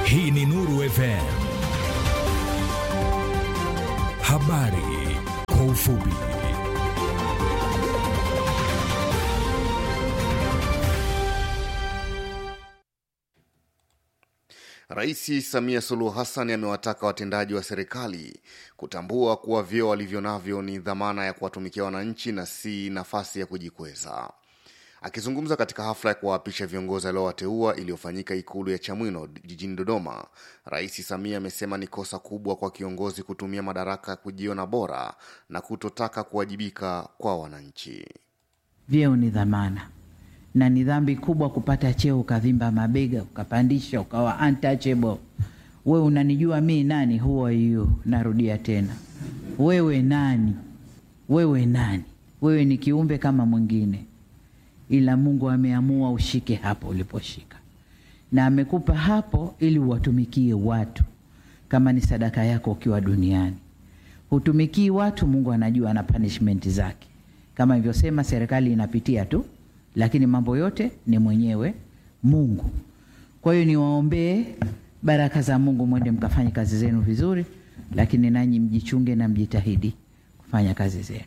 Hii ni Nuru FM. Habari kwa ufupi. Rais Samia Suluhu Hassan amewataka watendaji wa serikali kutambua kuwa vyeo walivyo navyo ni dhamana ya kuwatumikia wananchi na si nafasi ya kujikweza. Akizungumza katika hafla ya kuwaapisha viongozi aliowateua iliyofanyika Ikulu ya Chamwino jijini Dodoma, Rais Samia amesema ni kosa kubwa kwa kiongozi kutumia madaraka kujiona bora na kutotaka kuwajibika kwa wananchi. Vyeo ni dhamana na ni dhambi kubwa kupata cheo ukavimba mabega ukapandisha ukawa untouchable. We unanijua mi nani? Who are you? Narudia tena, wewe nani? Wewe nani? Wewe ni kiumbe kama mwingine, ila Mungu ameamua ushike hapo uliposhika, na amekupa hapo ili uwatumikie watu kama ni sadaka yako ukiwa duniani. Hutumikii watu, Mungu anajua na punishment zake. Kama ilivyosema, serikali inapitia tu lakini mambo yote ni mwenyewe Mungu. Kwa hiyo niwaombee baraka za Mungu, mwende mkafanye kazi zenu vizuri, lakini nanyi mjichunge na mjitahidi kufanya kazi zenu.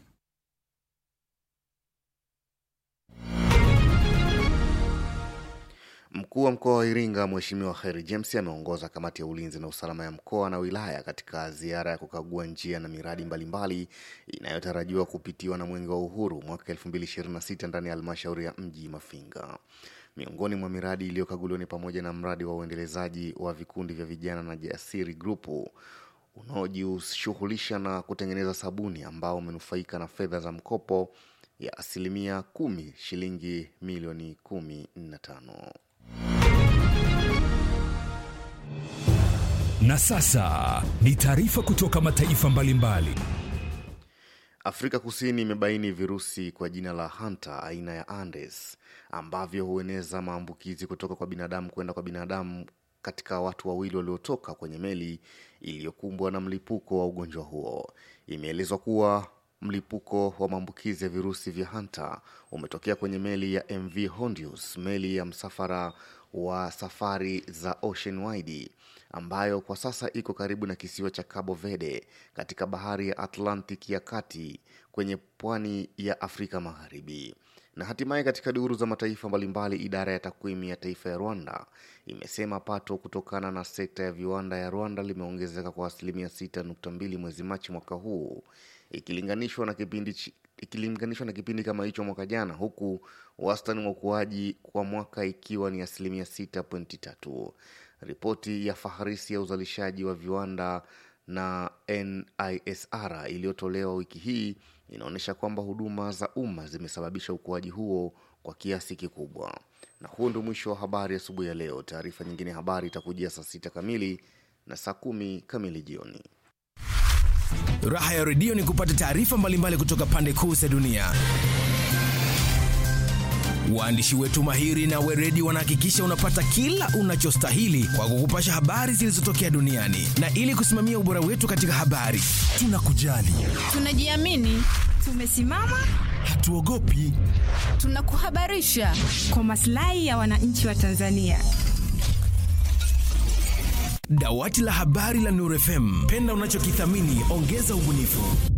Mkuu wa mkoa wa Iringa Mheshimiwa Kheri James ameongoza kamati ya ulinzi na usalama ya mkoa na wilaya katika ziara ya kukagua njia na miradi mbalimbali inayotarajiwa kupitiwa na Mwenge wa Uhuru mwaka 2026 ndani ya halmashauri ya mji Mafinga. Miongoni mwa miradi iliyokaguliwa ni pamoja na mradi wa uendelezaji wa vikundi vya vijana na Jasiri Grupu unaojishughulisha na kutengeneza sabuni ambao umenufaika na fedha za mkopo ya asilimia kumi shilingi milioni kumi na tano. Na sasa ni taarifa kutoka mataifa mbalimbali. Afrika Kusini imebaini virusi kwa jina la Hanta aina ya Andes ambavyo hueneza maambukizi kutoka kwa binadamu kwenda kwa binadamu katika watu wawili waliotoka kwenye meli iliyokumbwa na mlipuko wa ugonjwa huo. Imeelezwa kuwa mlipuko wa maambukizi ya virusi vya Hanta umetokea kwenye meli ya MV Hondius, meli ya msafara wa safari za Ocean Wide ambayo kwa sasa iko karibu na kisiwa cha Cabo Verde katika bahari ya Atlantic ya kati kwenye pwani ya Afrika Magharibi. Na hatimaye katika duru za mataifa mbalimbali, idara ya takwimu ya taifa ya Rwanda imesema pato kutokana na sekta ya viwanda ya Rwanda limeongezeka kwa asilimia 6.2 mwezi Machi mwaka huu ikilinganishwa na kipindi chi- ikilinganishwa na kipindi kama hicho mwaka jana, huku wastani wa ukuaji kwa mwaka ikiwa ni asilimia 6.3. Ripoti ya faharisi ya uzalishaji wa viwanda na NISR iliyotolewa wiki hii inaonyesha kwamba huduma za umma zimesababisha ukuaji huo kwa kiasi kikubwa. Na huo ndio mwisho wa habari asubuhi ya leo. Taarifa nyingine ya habari itakujia saa sita kamili na saa kumi kamili jioni. Raha ya redio ni kupata taarifa mbalimbali kutoka pande kuu za dunia. Waandishi wetu mahiri na weredi wanahakikisha unapata kila unachostahili kwa kukupasha habari zilizotokea duniani, na ili kusimamia ubora wetu katika habari, tunakujali, Tunajiamini, tumesimama, hatuogopi. tunakuhabarisha kwa maslahi ya wananchi wa Tanzania. Dawati la habari la Nuru FM, penda unachokithamini, ongeza ubunifu.